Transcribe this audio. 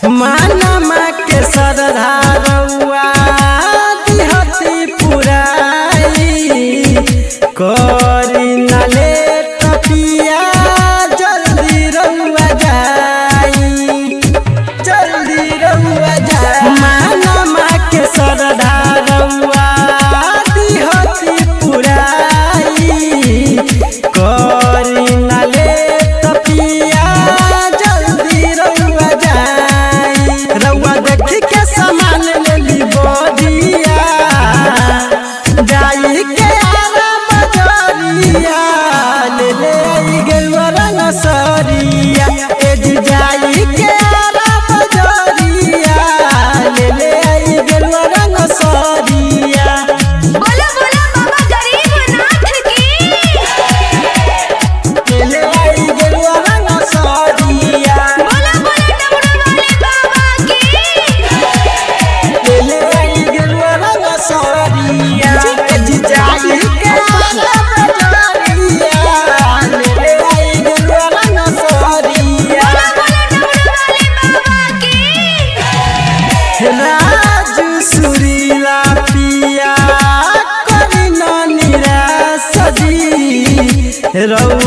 मानमा के सरधारौआ दिहती पुराई करी नले तपिया जल्दी रउआ जाई जल्दी रउआ जाई मानमा के सरधारौआ दिहती पुराई करी नले तपिया जल्दी रउआ जाई रउआ देखी के सामान लेली बदिया जाई के आरा बजरिया ले ले आई गेलुआ रंग सरिया ए जी जाई के आरा बजरिया ले ले आई गेलुआ रंग सरिया बोला बोला बाबा गरीबनाथ की ले ले आई गेलुआ रंग सरिया बोला बोला डमरू वाले बाबा की ले आई गेलुआ रंग सरिया ए जी जाई के आरा बजरिया ले ले आई गेलुआ रंग सरिया बोला बोला डमरू वाले बाबा की राजू सुरीला पिया करी निराश जी रउआ